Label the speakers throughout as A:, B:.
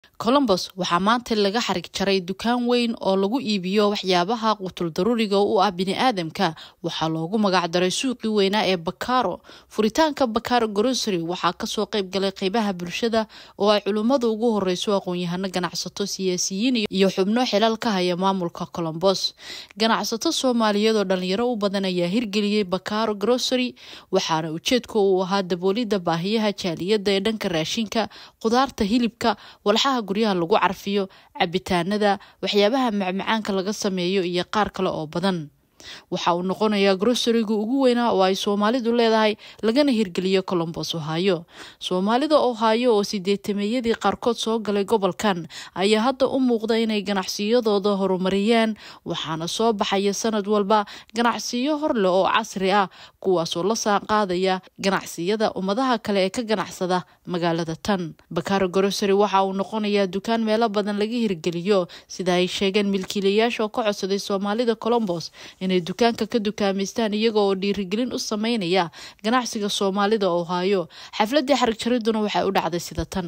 A: colombos waxaa maanta laga xarig jaray dukaan weyn oo lagu iibiyo waxyaabaha qutul daruuriga u ah biniaadamka waxaa loogu magacdaray suuqii weynaa ee bakaro furitaanka bakaro grocery waxaa kasoo qeyb galay qeybaha bulshada oo ay culimmada ugu horeyso aqoon-yahano ganacsato siyaasiyiin iyo xubno xilal ka haya maamulka colombos ganacsato soomaaliyeed oo dhalinyaro u badan ayaa hirgeliyey bakaro grocery waxaana ujeedka uu ahaa daboolidda baahiyaha jaaliyadda ee dhanka raashinka khudaarta hilibka walxaha guryaha lagu carfiyo cabitaanada waxyaabaha macmacaanka laga sameeyo iyo qaar kale oo badan waxa uu noqonayaa grosariga ugu weynaa oo ay soomaalidu leedahay lagana hirgeliyo colombos ohaayo soomaalida ohaayo oo sideetameeyadii qaarkood soo galay gobolkan ayaa hadda u muuqda inay ganacsiyadooda horumariyaan waxaana soo baxaya sanad walba ganacsiyo horle oo casri ah kuwaasoo la saanqaadaya ganacsiyada ummadaha kale ee ka ganacsada magaalada tan bakaro grosary waxa uu noqonayaa dukaan meelo badan laga hirgeliyo sida ay sheegeen milkiilayaasha oo ka codsaday soomaalida colombos inay dukaanka ka dukaamaystaan iyaga oo dhiirigelin u sameynaya ganacsiga soomaalida ohaayo xafladii xarig jariduna waxay u dhacday sida tan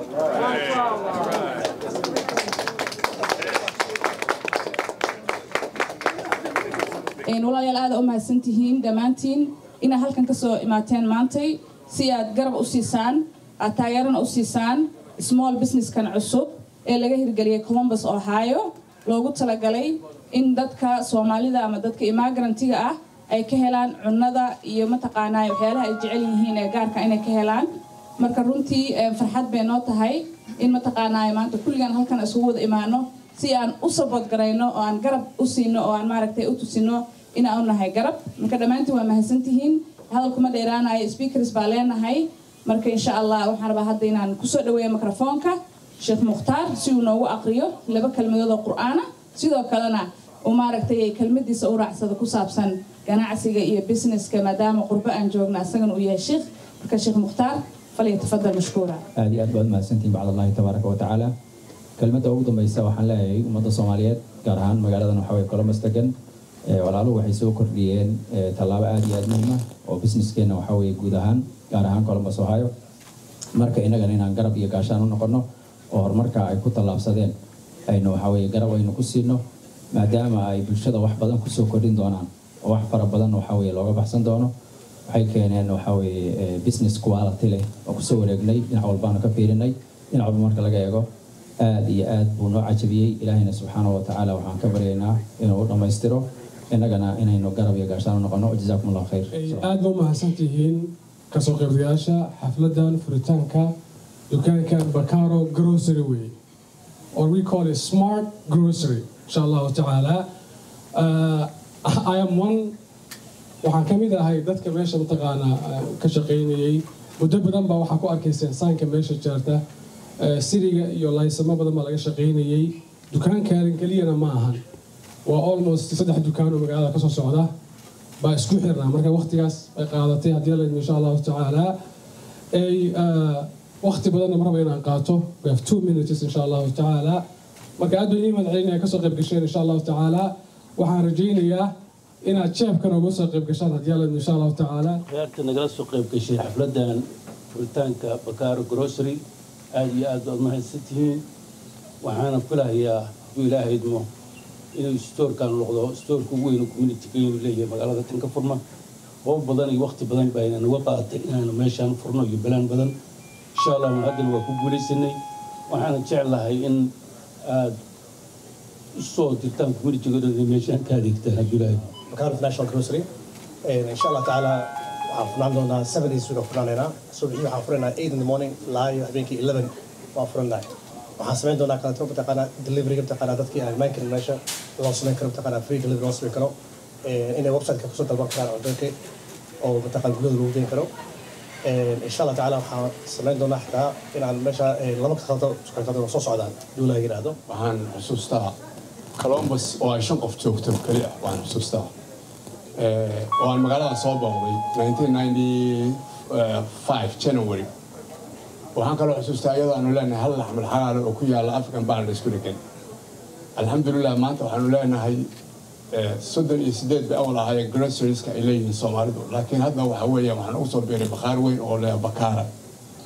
B: walaalayaal aada u mahadsantihiin dhammaantiin inaad halkan kasoo imaateen maantay si aad garab u siisaan aad taageerana u siisaan small businesskan cusub ee laga hirgeliyay colombus ohio loogu talagalay in dadka soomaalida ama dadka imagrantiga ah ay ka helaan cunada iyo mataqaanaa waxyaalaha ay jecel yihiin ee gaarka inay ka helaan marka runtii farxad bay noo tahay in mataqaanaa maanta kulligaan halkan isugu wada imaano si aan u sabood garayno oo aan garab u siino oo aan maaragtay u tusino inaan u nahay garab marka dhammaantiin waa mahadsantihiin hadalkuma dheeraanayo speakers baa leenahay marka insha allah waxaan rabaa hadda inaan kusoo dhaweeyo microfoonka sheekh mukhtaar si uu noogu aqriyo laba kelmadood oo qur-aana sidoo kalena uu maaragtay kelmadiisa u raacsada ku saabsan ganacsiga iyo businesska maadaama qurbo aan joogna asagana uu yahay sheekh marka sheekh mukhtaar falyatafadal mashkuura
C: aad iyo aad baad mahadsantihin bacd allahi tabaaraka wa tacaala kelmadda ugu dambaysa waxaan leeyahay ummadda soomaaliyeed gaar ahaan magaaladan waxaa weye colombus degan walaaluhu waxay soo kordhiyeen tallaabo aad iyo aad muhiim ah oo businesskeenna waxaa weye guud ahaan gaar ahaan colombus ohio marka innagana inaan garab iyo gaashaan u noqono oo horumarka ay ku tallaabsadeen aynu waxaa weye garab aynu ku siino maadaama ay bulshada wax badan kusoo kordhin doonaan oo wax fara badan waxaa weye looga baxsan doono waxay keeneen waxaa weye business quality leh oo kusoo wareegnay dhinac walbaanu ka fiirinay dhinac walba marka laga eego aad iyo aad buu noo cajabiyey ilaahayna subxaana wa tacaala waxaan ka baryaynaa inuu u dhammaystiro innagana inaynu garab iyo gaashaan u noqono jazaakum allah khayr
D: aad ba u mahadsantihiin kasoo qaybgayaasha xafladan furitaanka dukaankan bakaro grocery way or we call it smart grocery insha allahu tacaala i am one waxaan ka mid ahay dadka meesha mataqaanaa ka shaqaynayay muddo badan baa waxaa ku arkayseen saanka meesha jeerta siriga iyo laysamo badan baa laga shaqaynayay dukaankaarin keliyana ma ahan waa almost saddex dukaan oo magaalada kasoo socda baa isku xirnaa marka waqtigaas ay qaadatay haddii la insha allahu tacaala ay waqti badanna maraba inaan qaato we have two minutes insha allahu tacaala marka aad bay ii madcelinaya kasoo qayb gasheen insha allahu tacaala waxaan rajaynayaa inaad jeebkan uga soo qayb gashaan haddii alla insha allahu tacaala
E: reerka nagala soo qayb gashay xafladan furitaanka bakaro grocery aada iyo aad baad mahadsantihiin waxaana filahayaa hadduu ilaahay idmo inuu stoorkan noqdo stoorka ugu weyn communitiga inuu leeyahay magaalada tan ka furma hoob badan iyo waqti badan baa naga qaadatay inaanu meeshaan furno iyo balaan badan insha allah haddana waa ku guulaysanay waxaana jeclahay in aada usoo dirtaan communitiga meeshaan ka adeegtaan hadduu ilaahay
F: bakaro national grocery insha allah tacaala waxaan furnaan doonaa seven days week furnaanaynaa subaxii waxaan furanaynaa eight in the morning ilaa iyo habeenkii eleven waan furanahay waxaan samayn doonaa kaleeto mataqaanaa deliveryga mataqaanaa dadkii aan imaan karin meesha loo samayn karo mataqaanaa free delivery loo samayn karo inay websiteka kusoo dalban karaan cuntoyinka oo mataqaan guryada lagu geyn karo insha allah tacaala waxaan samayn doonaa xitaa inaan meesha laba kakhalto kakhalto soo socdaan duulaha yidhaahdo
G: waxaan xusuustaa colombus oo ay shan qof joogto keli ah waan xusuustaa oo aan magaalada soo booqday january waxaan kaloo xusuustaa iyadoo aanu leenahay hal laxmal xalaalo oo ku yaalla african baan la isku dhegan alxamdulilah maanta waxaanu leenahay soddon iyo sideed bay awal ahaayeen grocerieska ay leeyihiin soomaalidu laakiin hadda waxa weeyaan waxaan ugu soo biiray bakhaar weyn oo leeya bakaara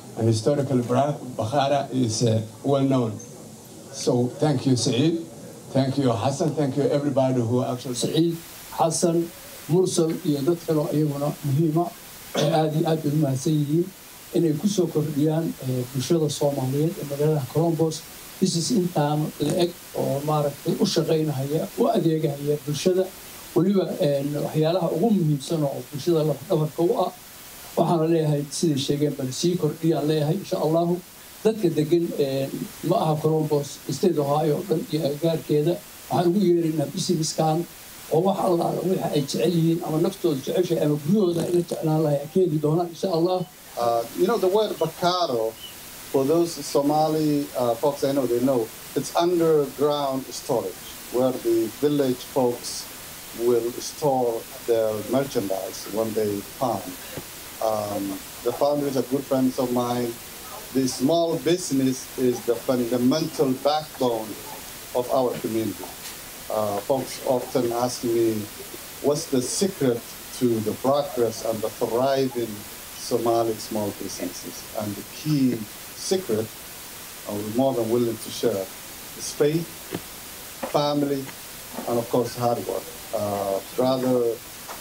G: and historically Bra- Bukhara is uh, well known. So thank you, Saeed. Thank you, Hassan. Thank you, everybody who actually.
E: سعيد حسن مرسل iyo dad kale oo iyaguna muhiima ee aad iyo aad bay u mahadsan yihiin inay ku soo kordhiyaan eh, bulshada soomaaliyeed ee magaalada colombos business intaan la eg oo maaragtay u shaqaynahaya u adeegahaya bulshada weliba eh, waxyaalaha ugu muhiimsan oo bulshada lafdhabarka u ah waxaana leeyahay siday sheegeen bal sii kordhiyaan leeyahay insha allahu dadka degan eh, ma aha colombos state ohio oo dhan iyo agagaarkeeda waxaan ugu yeeraynaa businesskan oo wax allaala waxa ay jecel yihiin ama naftooda jeceshahay ama guryahooda ay la jeclaan lahay ka heli doonaan insha allah
H: Uh, you know, the word Bakaro, for those Somali uh, folks I know, they know, it's underground storage, where the village folks will store their merchandise when they farm. Um, the founder is a good friend of mine. The small business is the fundamental backbone of our community. Uh, folks often ask me, what's the secret to the progress and the thriving Somali small businesses? And the key secret, I'm more than willing to share, is faith, family, and of course hard work. Uh, brother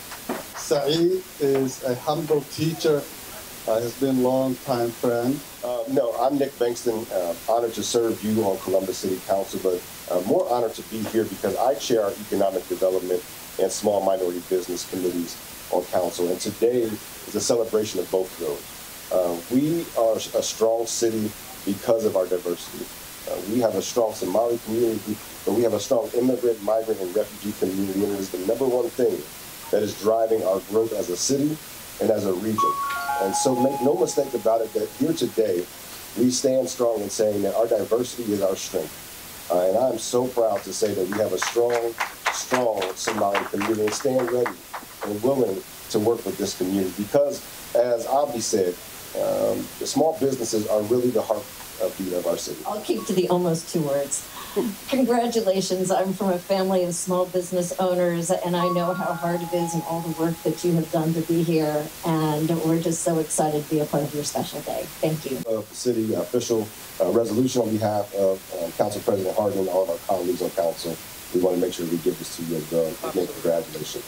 H: Saeed is a humble teacher, uh, has been a long time friend.
I: Uh, no, I'm Nick Bankston. Uh, honored to serve you on Columbus City Council, but uh, more honored to be here because I chair our economic development and small minority business committees on council. And today is a celebration of both of those. Uh, we are a strong city because of our diversity. Uh, we have a strong Somali community, but we have a strong immigrant, migrant, and refugee community, and it is the number one thing that is driving our growth as a city and as a region. And so make no mistake about it that here today, we stand strong in saying that our diversity is our strength. Uh, and I'm so proud to say that we have a strong, strong Somali community and stand ready and willing to work with this community because, as Abdi said, um, the small businesses are really the heart of beat of our city.
J: I'll keep to the almost two words. Congratulations. I'm from a family of small business owners, and I know how hard it is and all the work that you have done to be here. And we're just so excited to be a part of your special day. Thank you.
I: Of the city official uh, resolution on behalf of uh, Council President Hardin and all of our colleagues on council, we want to make sure we give this to you as well. Again, congratulations.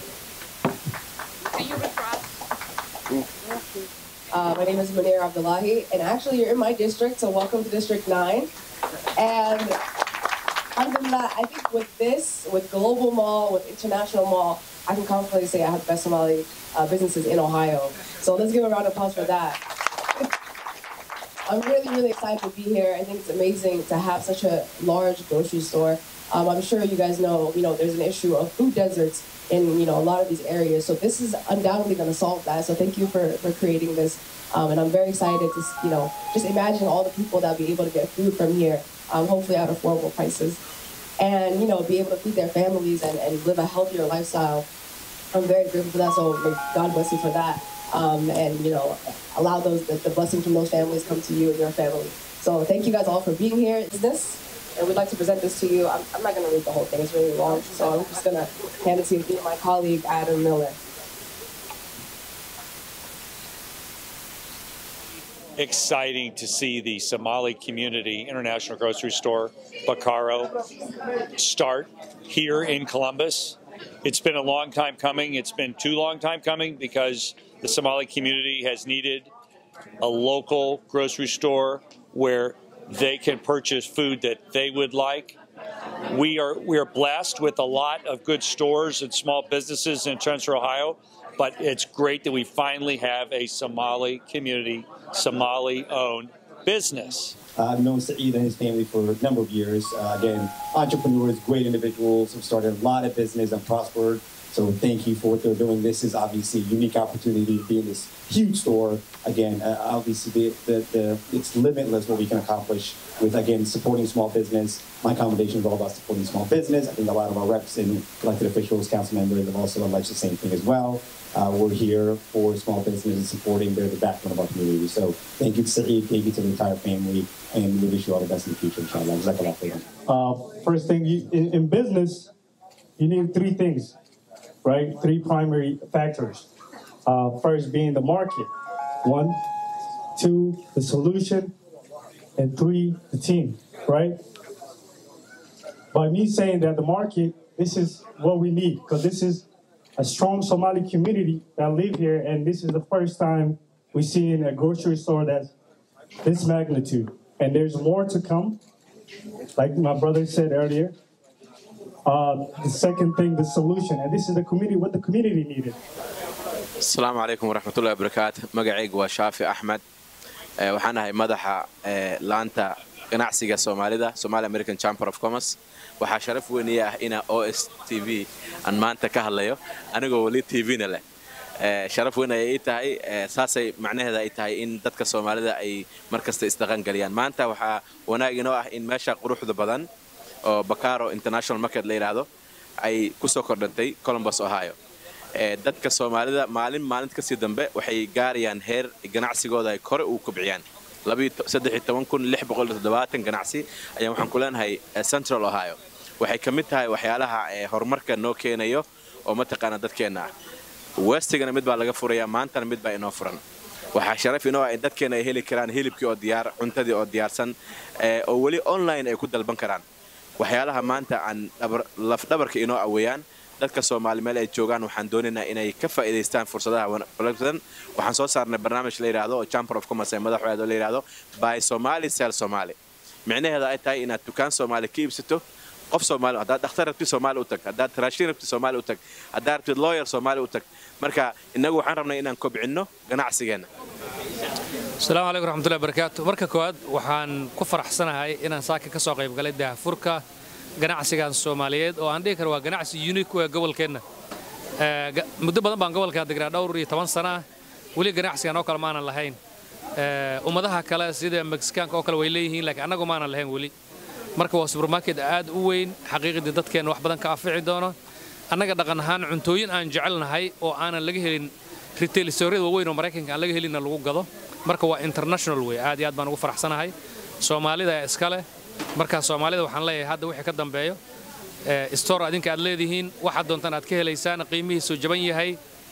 K: Uh, my name is Munir Abdullahi, and actually, you're in my district, so welcome to District 9. And alhamdulillah, I think with this, with Global Mall, with International Mall, I can confidently say I have the best Somali uh, businesses in Ohio. So let's give a round of applause for that. I'm really, really excited to be here. I think it's amazing to have such a large grocery store. Um, I'm sure you guys know, you know, there's an issue of food deserts in, you know, a lot of these areas. So this is undoubtedly going to solve that. So thank you for, for creating this. Um, and I'm very excited to, you know, just imagine all the people that will be able to get food from here, um, hopefully at affordable prices. And, you know, be able to feed their families and, and live a healthier lifestyle. I'm very grateful for that. So may God bless you for that. Um, and, you know, allow those, the, the blessings from those families come to you and your family. So thank you guys all for being here. Is this? And we'd like to present this to you. I'm, I'm not going to read the whole thing. It's really long. So I'm just going to hand it to you, my colleague, Adam Miller.
L: exciting to see the Somali Community International Grocery Store, Bakaro, start here in Columbus. It's been a long time coming. It's been too long time coming because the Somali community has needed a local grocery store where they can purchase food that they would like. We are we are blessed with a lot of good stores and small businesses in Central Ohio, but it's great that we finally have a Somali community, Somali owned business.
M: Uh, I've known Saeed and his family for a number of years. Uh, again, entrepreneurs, great individuals, have started a lot of business and prospered. So thank you for what they're doing. This is obviously a unique opportunity to be in this huge store. Again, uh, obviously the, the, the, it's limitless what we can accomplish with, again, supporting small business. My commendation is all about supporting small business. I think a lot of our reps and elected officials, council members have also alleged the same thing as well. Uh, we're here for small business and supporting. They're the backbone of our community. So thank you to Saeed, thank you to the entire family, and we wish you all the best in the future, inshallah. Jazakallah khairan.
N: Uh, first thing, you, in, in business, you need three things, right? Three primary factors. Uh, first being the market, one. two, the solution, and three, the team, right? By me saying that the market, this is what we need, because this is a strong Somali community that live here, and this is the first time we see in a grocery store that's this magnitude. And there's more to come, like my brother said earlier. Uh, the second thing, the solution, and this is the community, what the community needed.
O: asalaamu calaykum waraxmatullahi wabarakaatu magacaygu waa shaafi axmed waxaan ahay madaxa laanta ganacsiga soomaalida somali american chamber of commerce waxaa sharaf weynaya ah ina o s t v aan maanta ka hadlayo anigoo weli t v-na leh sharaf weyn ayay ii tahay saasay macnaheeda ay tahay in dadka soomaalida ay markasta isdaqangeliyaan maanta waxaa wanaag inoo ah in meesha quruxda badan oo bacaro international market la yidhaahdo ay ku soo kordhantay columbus ohio dadka soomaalida maalin maalinta kasii dambe waxay gaarayaan heer ganacsigooda ay kore u kobciyaan ganacsi ayaan waxaan ku leenahay central ohio waxay ka mid tahay waxyaalaha horumarka noo keenayo oo mataqaana dadkeenna ah westigana mid baa laga furayaa maantana mid baa inoo furan waxaa sharaf inoo ah in dadkeena ay heli karaan hilibkii oo diyaar cuntadii oo diyaarsan oo weli online ay ku dalban karaan waxyaalaha maanta aan lafdhabarka inoo aweeyaan dadka soomaali meel ay joogaan waxaan doonaynaa inay ka faa'iidaystaan fursadaha badan waxaan soo saarnay barnaamij la yidhaahdo oo chamber of commerce ee madaxweeda la yidhaahdo by somali sel somali micnaheeda ay tahay inaad dukaan soomaali ka iibsato qof soomaali haddaad dhakhtar rabtid soomaali u tag haddaad raashin rabtid soomaali u tag haddaad rabtid lawyer soomaali u tag marka innagu waxaan rabnay inaan kobcinno ganacsigeenna
P: asalaamu calaykum raxmatullahi barakaatu marka koowaad waxaan ku faraxsanahay inaan saaka ka soo qayb galay daahfurka ganacsigan soomaaliyeed oo aan dhihi karo waa ganacsi unique u ee gobolkeenna muddo badan baan gobolkaa degnaa dhowr iyo toban sana ah weli ganacsigan oo kale maanan lahayn ummadaha kale sida mexicaanka oo kale way leeyihiin laakiin annagu maanan lahayn weli marka waa supermarket aad u weyn xaqiiqdii dadkeenna wax badan ka afici doono annaga dhaqan ahaan cuntooyin aan jecelnahay oo aanan laga helin retail storeyada waaweyn oo maraykanka aan laga helinna lagu gado marka waa international wey aad iyo aad baan ugu faraxsanahay soomaalida iska leh markaa soomaalida waxaan leeyahay hadda wixii ka dambeeyo store adinka aad leedihiin waxaad doontaan aad ka helaysaan qiimihiisu jaban yahay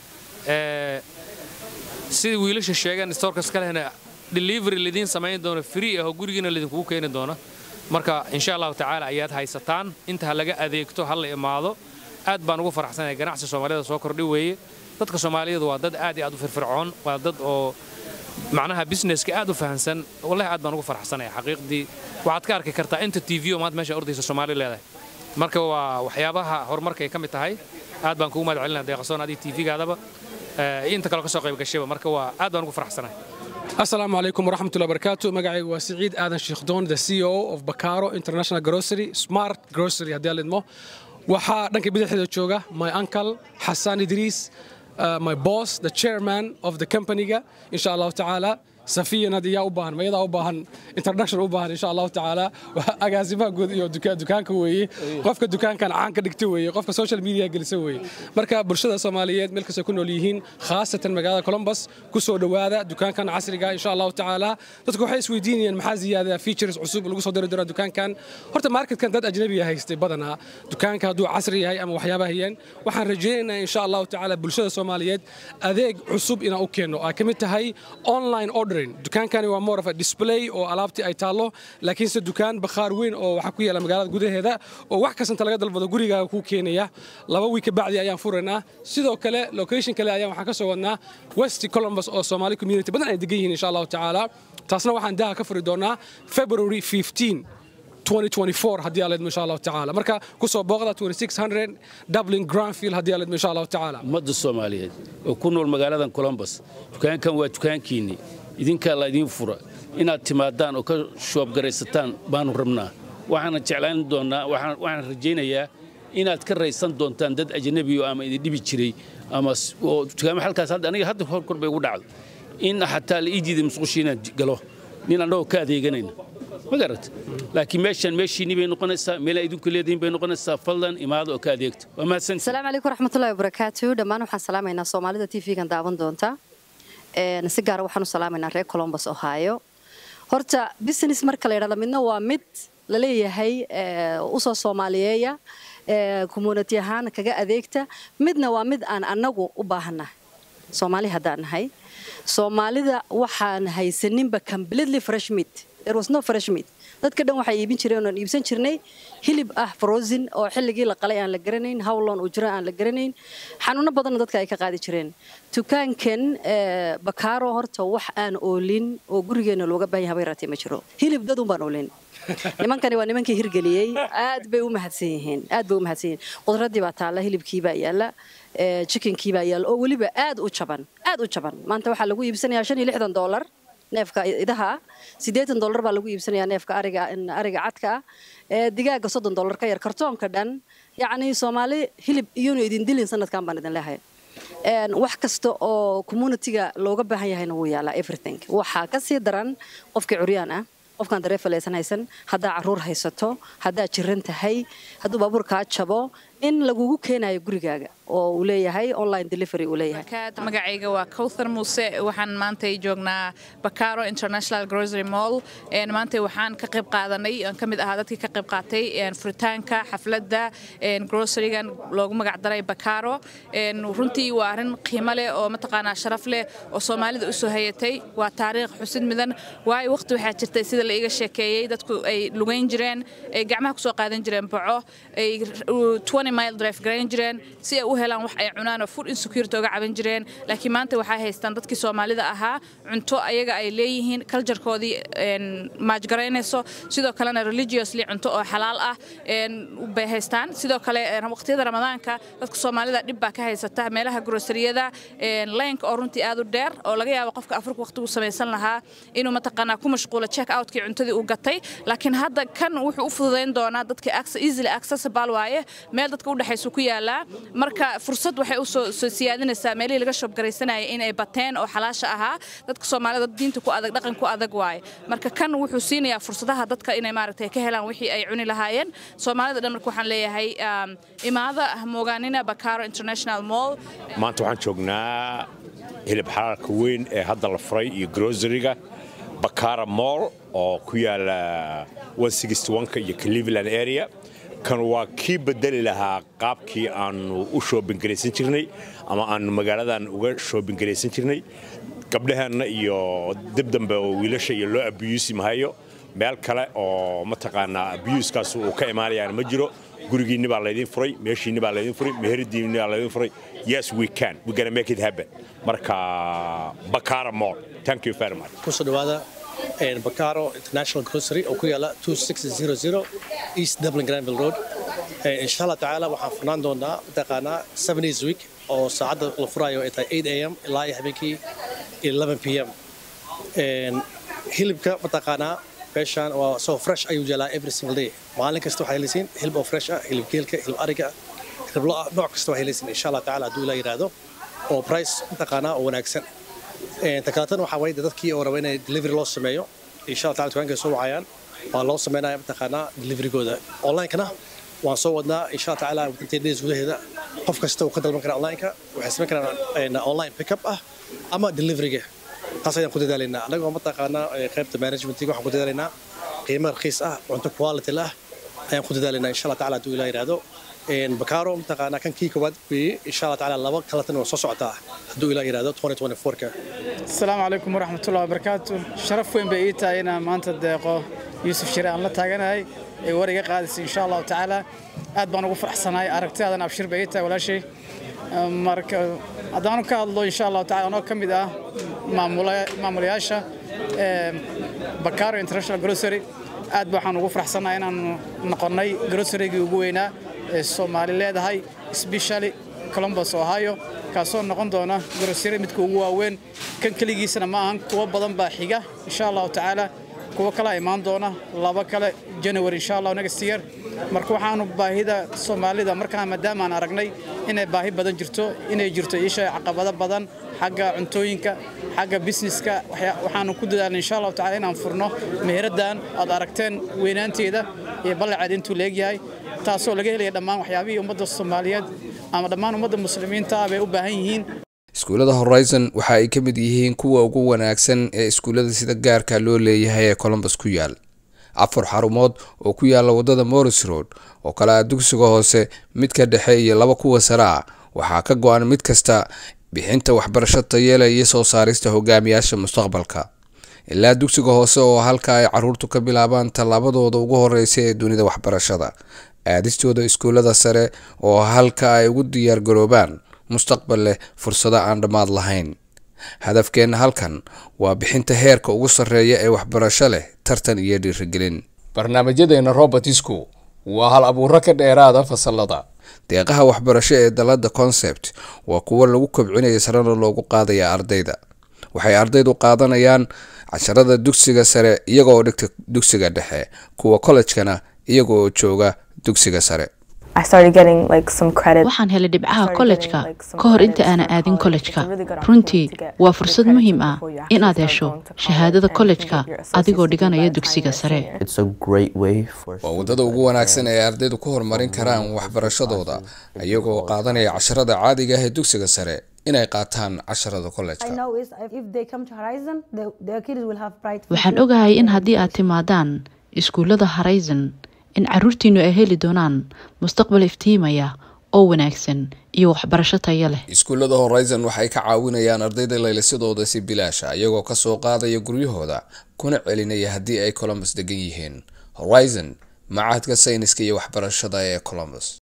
P: sidai wiilasha sheegeen storeka iska lehna delivery lidiin samayn doono free ah oo gurigiina lidinkugu keeni doono marka insha allahu tacaala ayaad haysataan inta ha laga adeegto ha la imaado aad baan ugu faraxsanahay ganacsi soomaalida soo kordhi weeye dadka soomaaliyeed waa dad aad iyo aad u firfircoon waa dad oo macnaha businesska aad u fahansan wallahi aad baan ugu faraxsanaya xaqiiqdii waxaad ka arki kartaa inta t v oo maanta meesha ordaysa soomaali leedahay marka waa waxyaabaha horumarka ay ka mid tahay aad baan kugu mahad celinaya deeqasoon adii t v-gaadaba inta kaloo ka soo qayb gashayba marka waa aad baan ugu faraxsanahay
Q: asalaamu calaykum waraxmatullahi barakaatu magacaygu waa siciid aadan sheekhdon the c o of bacaro international grocery smart grocery haddii alidmo waxaa dhanka bidixda jooga my uncle xasan idriis uh, my boss, the chairman of the company-ga, insha Allah ta'ala. safiyan hadda yaa u baahan mayadaa u baahan introduction u baahan insha allahu tacaala agaasimaha guud iyo dukaanka weeye qofka dukaankan caan ka dhigta weeye qofka social media gelisa weeye marka bulshada soomaaliyeed meel kastay ku nool yihiin khaasatan magaalada columbus ku soo dhowaada dukaankan casriga insha allahu tacaala dadku waxay isweydiinayaan maxaa ziyaada features cusub lagu soo diri doonaa dukaankan horta marketkan dad ajnabiya haystay badanaa dukaanka hadduu casri yahay ama waxyaaba hayeen waxaan rajaynaynaa insha allahu tacaala bulshada soomaaliyeed adeeg cusub inaan u keenno ay ka mid tahay online ordering dukaankani waa more of a display oo alaabtii ay taallo laakiinse dukaan bakhaar weyn oo waxaa ku yaala magaalada gudaheeda oo wax kastanta laga dalbado gurigaaga kuu keenaya laba wiig ka bacdi ayaan furaynaa sidoo kale location kale ayaan waxaan ka soo wadnaa west columbus oo soomaali community badan ay degan yihiin insha allahu tacaala taasna waxaan daha ka furi doonaa february 15 2024 haddii aaleedmo insha allahu tacaala marka kusoo booqda 2600 dublin granfield haddii aaleedmo insha allahu tacaala
E: ummadda soomaaliyeed oo ku nool magaaladan columbus dukaankan waa dukaankiinni idinkaa laydin fura inaad timaadaan oo ka shoobgaraysataan baanu rabnaa waxaana jeclaan doonnaa waxaan rajaynayaa inaad ka raysan doontaan dad ajnabiyo ama idin dhibi jiray ama oo dukaamo halkaas hadda aniga hadda hor kor bay ugu dhacdo in xataa la ii diiday musqushii inaan galo nin annagoo ka adeeganayna ma garat laakiin meeshan meeshiinni bay noqonaysaa meelaa idinku leedihin bay noqonaysaa fadlan imaada oo ka adeegta waa mahadsan
R: asalaamu calaykum waraxmatullahi wabarakaatu dhammaan waxaan salaamaynaa soomaalida t v-gan daawan doonta si gaara waxaan u salaamaynaa reer colombus ohio horta business marka la yidhahdo midna waa mid la leeyahay usoo soomaaliyeeya community ahaan kaga adeegta midna waa mid aan annagu u baahannahay soomaali haddaan nahay soomaalida waxaan haysaninba completely fresh meat there was no fresh meat dadka dhan waxay iibin jireen oon iibsan jirnay hilib ah frozen oo xilligii la qalay aan la garanayn howlon uu jiro aan la garanayn xanuuno badanna dadka ay ka qaadi jireen dukaankan bakaaro horta wax aan oolin oo gurigeena looga baahan yahay yaraatee ma jiro hilib dad un baan oolin nimankani waa nimankii hirgeliyey aad bay u mahadsan yihiin aad bay u mahadsan yihiin qudraddii baa taalla hilibkii baa yaalla chickenkii baa yaalla oo weliba aad u jaban aad u jaban maanta waxaa lagu iibsanayaa shan iyo lixdan dollar neefka idaha ah siddeetan dollar baa lagu iibsanayaa neefka ariga ariga cadka ah digaaga soddon dollar ka yar kartoonka dhan yacni soomaali hilib iyonu idin dilin sanadkan baan idin leehay wax kasta oo communityga looga baahan yahayna wuu yaalaa everything waxaa ka sii daran qofkii curyaan ah qofkaan dareefal aysan haysan haddaa caruur haysato haddaa jiran tahay hadduu baabuur kaa jabo in lagugu keenayo gurigaaga oo uu leeyahay online delivery uu leeyahay
S: magacayga waa cowthar muuse waxaan maanta joognaa bakaro international grocery mall maanta waxaan ka qayb qaadanay aan ka mid ahaa dadkii ka qayb qaatay furitaanka xafladda grocerygan loogu magacdaray bakaro runtii waa arrin qiimo leh oo mataqaanaa sharaf leh oo soomaalida u soo hayatay waa taariikh xusid midan waayo waqti waxaa jirtay sida la iga sheekeeyey dadku ay lugayn jireen ay gacmaha kusoo qaadan jireen baco ay mile drive garayn jireen si ay u helaan wax ay cunaan oo food insecurity uga caban jireen laakiin maanta waxay haystaan dadkii soomaalida ahaa cunto ayaga ay leeyihiin culturekoodii maajgaraynayso sidoo kalena religiously cunto oo xalaal ah bay haystaan sidoo kale waqtiyada ramadaanka dadka soomaalida dhib baa ka haysata meelaha groceriyada laynka oo runtii aad u dheer oo laga yaabo qofka afurka waqtigu samaysan lahaa inuu mataqaanaa ku mashquulo check outkii cuntadii uu gatay laakiin hadda kan wuxuu u fududayn doonaa dadka easily accessible waaye meel dadka udhexaysu ku yaalaa marka fursad waxay u soo siyaadinaysaa meelihii laga shoobgaraysanayay inay bateen oo xalaasha ahaa dadka soomaalida diinta ku adag dhaqan ku adag waaye marka kan wuxuu siinayaa fursadaha dadka inay maaragtay ka helaan wixii ay cuni lahaayeen soomaalida dhan marka waxaan leeyahay imaada moogaanina bakaro international mall
T: maanta waxaan joognaa hilib xalaalka weyn ee hadda la furay iyo groceryga bakara mall oo ku yaala iyo cleveland area kan waa kii bedeli lahaa qaabkii aanu u shoobingaraysan jirnay ama aanu magaaladan uga shoobingaraysan jirnay gabdhaheenna iyo dib dambe oo wiilasha iyo loo abiyuusi mahayo meel kale oo mataqaanaa abiyuuskaas uu ka imaanayaan ma jiro gurigiinni baa laydin furay meeshiinni baa laydin furay meheradiinni baa laydin furay yes we can we gonna make it happen marka bakara mall thank you very much
F: kusoo dhawaada bakaro international grocery oo ku yaala 2600 east dublin granville road insha allah tacaala waxaan furnaan doonaa mataqaanaa seven days week oo saacadda la furayo ay tahay 8 am ilaa iyo habeenkii 11 p m hilibka mataqaanaa meeshaan waa soo fresh ayuu jalaa every single day maalin kasta waxay helisiin hilib oo fresh ah hilib geelka hilib ariga hilib lo nooc kasta waxay helisiin insha allah tacaala hadduu ilaa yidhaahdo oo price mataqaanaa oo wanaagsan takalaatan waxaa waye dadkii oo raba inay delivery loo sameeyo insha allah taala dukaanka soo wacayaan waa loo sameynaya mataqaanaa deliverygooda onlinekana waan soo wadnaa insha allah tacaala within days gudaheeda qof kasta uu ka dalban karaa onlineka waxay samayn karaan online pickup ah ama deliveryga taas ayaan ku dadaalaynaa anagoo mataqaanaa qaybta managementiga waxaan ku dadaalaynaa qiimo raqiis ah cunto quality lah ayaan ku dadaalaynaa insha allah taala hadduu ilaa yidhaahdo bakaro mataqaanaa kan kii koowaad weeye insha allah tacaala laba kalatan waa soo socotaa hadduu ilaa yidhaahdo 2024ka
U: asalaamu calaykum waraxmatullahi wabarakaatu sharaf weyn bay ii tahay inaan maanta deeqo yuusuf shire aan la taaganahay ee war iga qaadaysa insha allahu tacaala aad baan ugu faraxsanahay aragtidaadan abshir bay ii tahay walaashay marka haddaanu ka hadlo insha allahu tacala anoo ka mid ah maamulayaasha bakaro international grocery aad waxaan ugu faraxsanahay inaanu noqonnay grocerygii ugu weynaa ee soomaali leedahay specially columbus ohio kaasoo noqon doona grocery midka ugu waaweyn kan keligiisana ma ahan kuwo badan baa xiga insha allahu tacaala kuwo kale imaan doona laba kale january insha allah next year marka waxaanu baahida soomaalida markaa maadaama aan aragnay inay baahi badan jirto inay jirto isha caqabado badan xagga cuntooyinka xagga businesska waxaanu ku dadaalnay insha allahu tacala inaan furno meheraddan aad aragteen weynaanteeda iyo ballaceed intuu leegyahay taasoo laga helaya dhammaan waxyaabihii ummadda soomaaliyeed ama dhammaan ummadda muslimiinta ah bay u baahan yihiin
V: iskuullada horizon waxa ay ka mid yihiin kuwa ugu wanaagsan ee iskuullada sida gaarka loo leeyahay ee colombus ku yaal afar xarumood oo ku yaala wadada morris road oo kale ah dugsiga hoose midka dhexe iyo laba kuwa sare ah waxaa ka go-an mid kasta bixinta waxbarasho tayele iyo soo saarista hogaamiyaasha mustaqbalka ilaa dugsiga hoose oo halka ay caruurtu ka bilaabaan tallaabadooda ugu horeysa ee dunida waxbarashada aadistooda iskuullada sare oo halka ay ugu diyaargaroobaan mustaqbal leh fursado aan dhammaad lahayn hadafkeenna halkan waa bixinta heerka ugu sarreeya ee waxbarasho leh tartan iyo dhiirigelin barnaamijyadeena robertisku waa hal abuuro ka dheeraada fasalada deeqaha waxbarasho ee dalada concept waa kuwo lagu kobcinaya sarena loogu qaadaya ardayda waxay ardaydu qaadanayaan casharada dugsiga sare iyagooo dhigta dugsiga dhexe kuwa kollejkana iyaga oo jooga dugsiga sare
A: waxaan helay dhibcaha kollejka ka hor inta aanan aadin kollejka runtii waa fursad muhiim ah inaad hesho shahaadada kollejka adigoo dhiganaya dugsiga sare
V: waa waddada ugu wanaagsan ee ardaydu ku horumarin karaan waxbarashadooda iyagoo qaadanaya casharada caadiga ah ee dugsiga sare inay qaataan casharada kollejka
A: waxaan ogahay in haddii aad timaadaan iskuullada horizon in caruurtiinnu ay heli doonaan mustaqbal iftiimaya oo wanaagsan iyo waxbarasho taya leh
V: iskuullada horizon waxay ka caawinayaan ardayda laylisadooda si bilaasha iyagoo kasoo qaadaya guryahooda kuna celinaya haddii ay colombus degan yihiin horizon macahadka sayniska iyo waxbarashada ee colombus